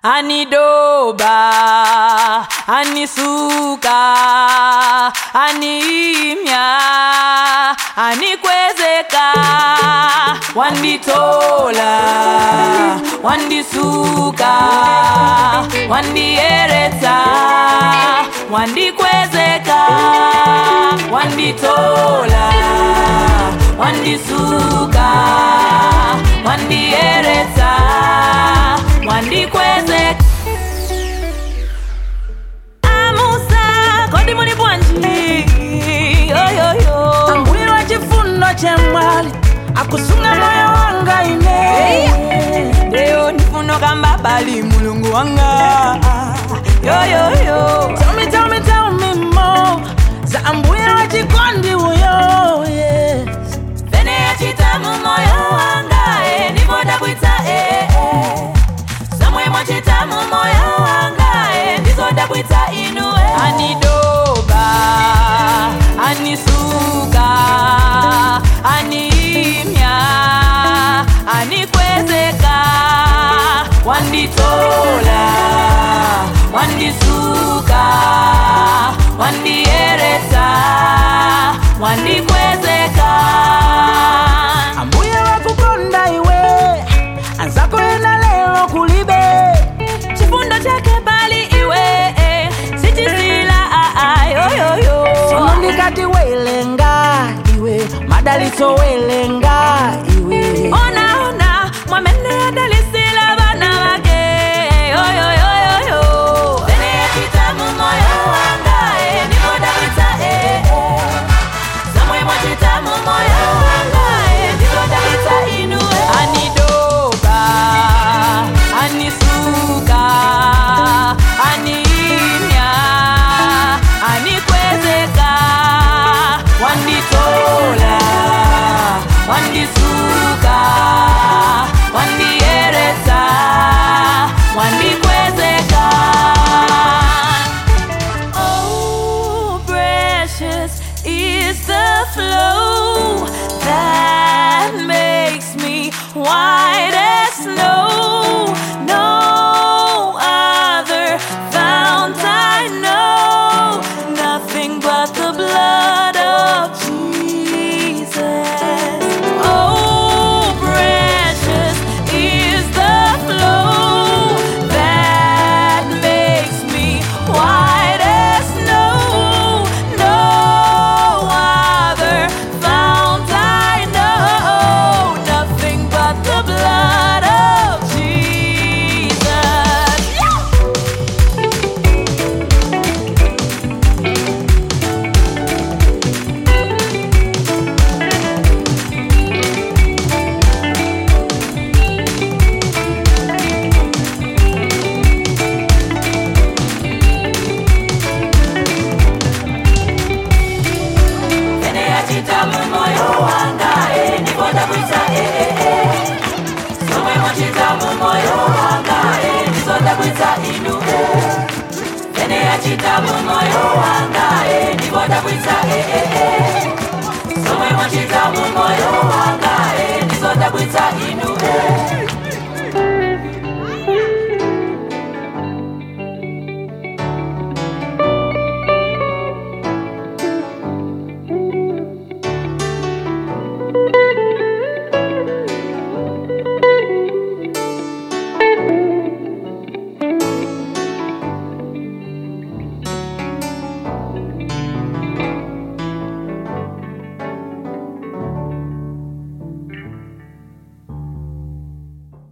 anidoba anisuka animya anikwezeka wanditola wandisuka wandieretsa wandikwezeka wanditola wandisuka wandieretsa wandikwezeka amusa kodi muli bwanji yoyoyo ambuye wa chifundo chemwali akusunga moyo wanga ine ndeyo ndifuno kamba bali mulungu wanga yoyoyo Tell me, tell me, tell me more za ambuye wa chikondi uyo yes. pene yachita mu moyo wanga e ndipo dabwitsa e e. somwe mwachita mu moyo wanga e ndizo dabwitsa inu e anidoba anisuka animya anikwezeka wanditola wandisuka wandieretsa wandikwezeka ambuye wakukonda iwe anzako ena lero kulibe chifundo chake bali iwe eh, sichisila ayoyoyo sono ndikati welenga iwe madalitso welenga iwe ona ona mwamene adalisila bana bake yoyoyoyoyo pene yachita mu moyo wanga eh, ndipo dabwitsa eh, eh. somwe mwachita mu moyo wanga eh, ndipo dabwitsa inu eh. anidoba anisuka animya anikwezeka wanditola wandisuka wandieretsa wandikwezeka Oh, precious is the flow that makes me white as snow. No other fount I know, nothing but the blood of Jesus. Oh, precious is the flow that makes me white as snow. No other fount I know, nothing but the blood of Jesus. Pene yachita mu moyo wanga eh, ndipo dabwitsa eh eh eh. Somwe mwachita mu moyo wanga eh, ndizo dabwitsa inu eh. Pene yachita mu moyo wanga eh, ndipo dabwitsa eh eh eh. Somwe mwachita mu moyo wanga eh, ndizo dabwitsa inu